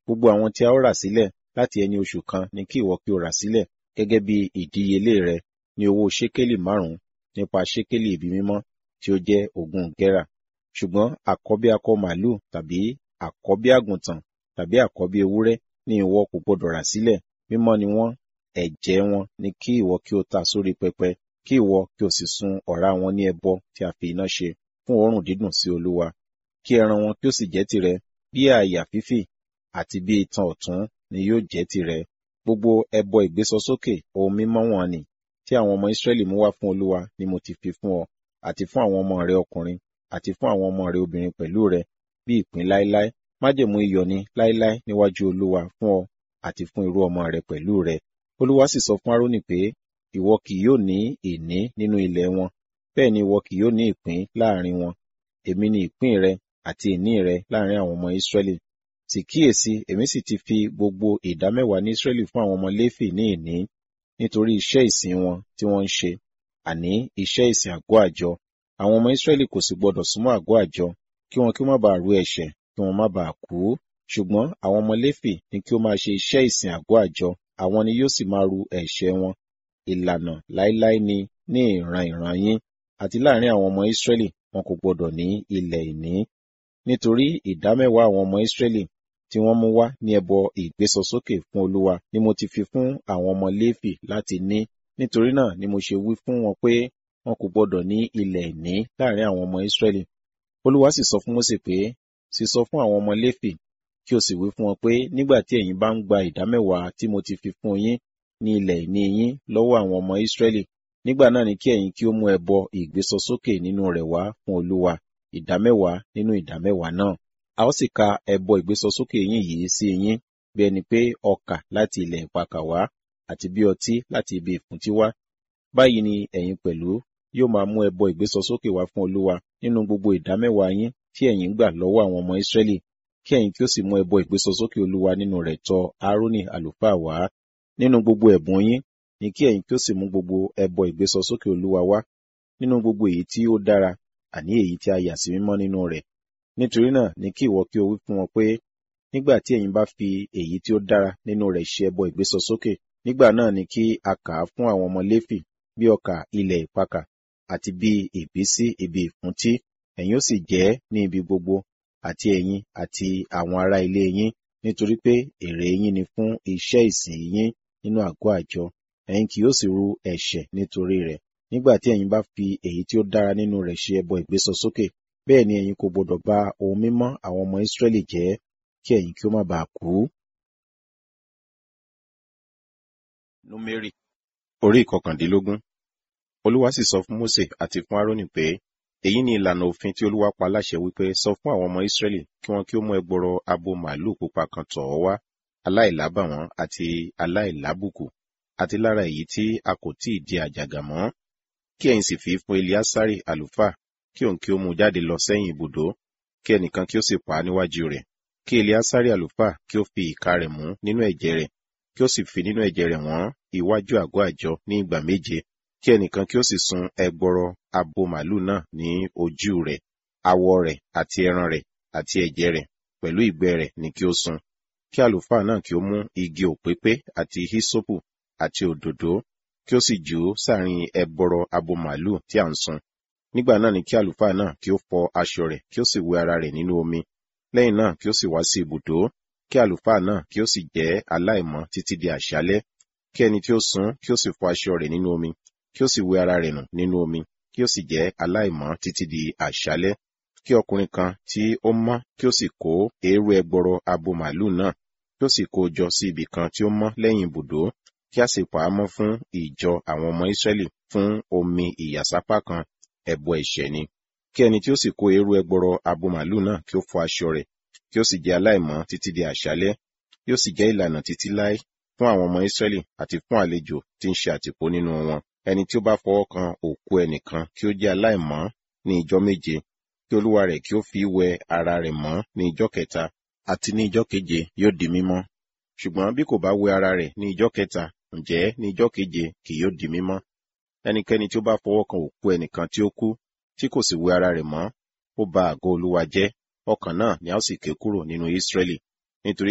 gbogbo àwọn tí a ó rà sílẹ̀ láti ẹni oṣù kan ni kí ìwọ kí o rà sílẹ̀ gẹ́gẹ́ bí ìdíyelé rẹ ní owó ṣékélì márùn-ún nípa ṣékélì ibi mímọ́ tí ó jẹ́ ogún gẹ́rà ṣùgbọ́n àkọ́bí akọ màlúù tàbí àkọ́bí àgùntàn tàbí àkọ́bí ewúrẹ́ ni ìwọ kò gbọdọ̀ rà sílẹ̀ mímọ́ ni wọ́n ẹ̀jẹ̀ wọn ni kí ìwọ kí o ta sórí pẹpẹ kí ìwọ kí o sì sun ọ̀rá wọn ní ẹbọ tí a fi iná ṣe fún òórùn dídùn sí olúwa kí ẹran wọn kí ó sì jẹ́ tìrẹ bí àyà fífì àti bí itan ọ̀tún ni yóò jẹ́ tìrẹ gbogbo ẹbọ ìgbésọsókè ohun mímọ́ wọn ni tí àwọn ọmọ Ísírẹ́lì mú wá fún olúwa ni mo ti fi fún ọ àti fún àwọn ọmọ rẹ ọkùnrin àti fún àwọn ọmọ rẹ obìnrin pẹ̀lú rẹ bí ìpín láéláé májẹ̀mú iyọ̀ ni láéláé níwájú olúwa fún ọ àti fún irú ọmọ rẹ pẹ̀lú rẹ olúwa sì sọ fún Árónì pé ìwọ kì yóò ní ìní nínú ilẹ̀ wọn bẹ́ẹ̀ ni ìwọ kì yóò ní ìpín láàrin wọn èmi ni ìpín rẹ àti ìní rẹ láàrin àwọn ọmọ Ísírẹ́lì sì kíyèsí èmi sì ti fi gbogbo ìdámẹ́wàá ní Ísírẹ́lì fún àwọn ọmọ Léfì ní ìní nítorí iṣẹ́ ìsìn wọn tí wọ́n ń ṣe àní iṣẹ́ ìsìn àgọ́ àjọ àwọn ọmọ Ísírẹ́lì kò sì gbọdọ̀ súnmọ́ àgọ́ àjọ kí wọn kí ó má bàa rú ẹ̀ṣẹ̀ kí wọn má bàa kú ṣùgbọ́n àwọn ọmọ Léfì ni kí ó máa ṣe iṣẹ́ ìsìn àgọ́ àjọ àwọn ni yóò sì máa ru ẹ̀ṣẹ̀ wọn ìlànà láéláé ni ní ìran ìran yín àti láàrin àwọn ọmọ Ísírẹ́lì wọn kò gbọdọ̀ ní ilẹ̀ ìní nítorí ìdámẹ́wàá àwọn ọmọ Ísírẹ́lì tí wọ́n mú wá ní ẹbọ ìgbésọsókè fún Olúwa ni mo ti fi fún àwọn ọmọ Léfì láti ní nítorí náà ni mo ṣe wí fún wọn pé wọn kò gbọdọ̀ ní ilẹ̀ ìní láàrin àwọn ọmọ Ísírẹ́lì Olúwa sì sọ fún Mósè pé sì sọ fún àwọn ọmọ Léfì kí o sì wí fún wọn pé nígbà tí ẹ̀yin bá ń gba ìdámẹ́wàá tí mo ti fi fún yín ní ilẹ̀ ìní yín lọ́wọ́ àwọn ọmọ Ísírẹ́lì nígbà náà ni kí ẹ̀yin kí ó mú ẹbọ ìgbésọsókè nínú rẹ̀ wá fún Olúwa ìdámẹ́wàá nínú ìdámẹ́wàá náà a ó sì ka ẹbọ ìgbésọsókè yín yìí sí yín bí ẹni pé ọkà láti ilẹ̀ ìpakà wá àti bí ọtí láti ibi ìfúntí wá báyìí ni ẹ̀yin pẹ̀lú yóò máa mú ẹbọ ìgbésọsókè wá fún Olúwa nínú gbogbo ìdámẹ́wàá yín tí ẹ̀yin ń gbà lọ́wọ́ àwọn ọmọ Ísírẹ́lì kí ẹ̀yin kí ó sì mú ẹbọ ìgbésọsókè Olúwa nínú rẹ̀ tọ̀ Árónì àlùfáà wá nínú gbogbo ẹ̀bùn yín ni kí ẹ̀yin kí ó sì mú gbogbo ẹbọ ìgbésọsókè Olúwa wá nínú gbogbo èyí tí ó dára àní èyí tí a yà sí mímọ́ nínú rẹ̀ nítorí náà ni kí ìwọ kí o wí fún wọn pé nígbà tí ẹ̀yin bá fi èyí tí ó dára nínú rẹ̀ ṣe ẹbọ ìgbésọsókè nígbà náà ni kí a kà á fún àwọn ọmọ Léfì bí ọkà ilẹ̀ ìpakà àti bí ìbísí ibi ìfúntí ẹ̀yin ó sì jẹ ní ibi gbogbo àti ẹ̀yin àti àwọn ará ilé yín nítorí pé èrè yín ni fún iṣẹ́ ìsìn yín nínú àgọ́ àjọ ẹ̀yin kì yóò sì ru ẹ̀ṣẹ̀ nítorí rẹ̀ nígbà tí ẹ̀yin bá fi èyí tí ó dára nínú rẹ̀ ṣe ẹbọ ìgbésọsókè bẹ́ẹ̀ ni ẹ̀yin kò gbọdọ̀ bà ohun mímọ́ àwọn ọmọ Ísírẹ́lì jẹ́ kí ẹ̀yin kí ó má bàa kú. Númérì orí ìkọkàndínlógún Olúwa sì sọ fún Mósè àti fún Árónì pé èyí ni ìlànà òfin tí Olúwa pa láṣẹ wípé sọ fún àwọn ọmọ Ísírẹ́lì kí wọn kí ó mú ẹgbọrọ abo màálù pupa kan tọ̀ ọ́ wá aláìlábàwọ́n àti aláìlábùkù àti lára èyí tí a kò tíì di àjàgà mọ́ kí ẹ̀yin sì fi fún Eliasari àlùfáà kí òun kí ó mú jáde lọ sẹ́yìn ibùdó kí ẹnìkan kí ó sì pa á níwájú rẹ̀ kí Eliasari àlùfáà kí ó fi ìka rẹ̀ mú nínú ẹ̀jẹ̀ rẹ̀ kí ó sì fi nínú ẹ̀jẹ̀ rẹ̀ wọ́n iwájú àgọ́ àjọ ní ìgbà méje kí ẹnìkan kí ó sì sun ẹgbọrọ abo màálù náà ní ojú rẹ̀ awọ rẹ̀ àti ẹran rẹ̀ àti ẹ̀jẹ̀ rẹ̀ pẹ̀lú ìgbẹ́ rẹ̀ ni kí ó sun kí àlùfáà náà kí ó mú igi òpépé àti hísópù àti òdòdó kí ó sì jù ú sáàrin ẹgbọrọ abo màálù tí à ń sun nígbà náà ni kí àlùfáà náà kí ó fọ aṣọ rẹ̀ kí ó sì wẹ ara rẹ̀ nínú omi lẹ́yìn náà kí ó sì wá sí ibùdó kí àlùfáà náà kí ó sì jẹ́ aláìmọ́ títí di àṣálẹ́ kí ẹni tí ó sun kí ó sì fọ aṣọ rẹ̀ nínú omi kí ó sì wẹ ara rẹ̀ nù nínú omi kí ó sì jẹ́ aláìmọ́ títí di àṣálẹ́ kí ọkùnrin kan tí ó mọ́ kí ó sì kó eérú ẹgbọrọ abo màálù náà kí ó sì kó jọ sí ibì kan tí ó mọ́ lẹ́yìn ibùdó kí a sì pa á mọ́ fún ìjọ àwọn ọmọ Ísírẹ́lì fún omi ìyàsápá kan ẹbọ ẹ̀ṣẹ̀ ni kí ẹni tí ó sì kó eérú ẹgbọrọ abo màálù náà kí ó fọ aṣọ rẹ̀ kí ó sì jẹ́ aláìmọ́ títí di àṣálẹ́ yóò sì jẹ́ ìlànà títí láé fún àwọn ọmọ Ísírẹ́lì àti fún àlejò tí ń ṣe àtìpó nínú wọn ẹni tí ó bá fọwọ́ kan òkú ẹnìkan kí ó jẹ́ aláìmọ́ ní ijọ́ méje kí olúwa rẹ̀ kí ó fi wẹ ara rẹ̀ mọ́ ní ijọ́ kẹta àti ní ijọ́ keje yóò di mímọ́ ṣùgbọ́n bí kò bá wẹ ara rẹ̀ ní ijọ́ kẹta ǹjẹ́ ní ijọ́ keje kì yóò di mímọ́ ẹnikẹ́ni tí ó bá fọwọ́ kan òkú ẹnìkan tí ó kú tí kò sì wẹ ara rẹ̀ mọ́ ó ba àgọ́ olúwa jẹ́ ọkàn náà ni a ó sì ké kúrò nínú Ísírẹ́lì nítorí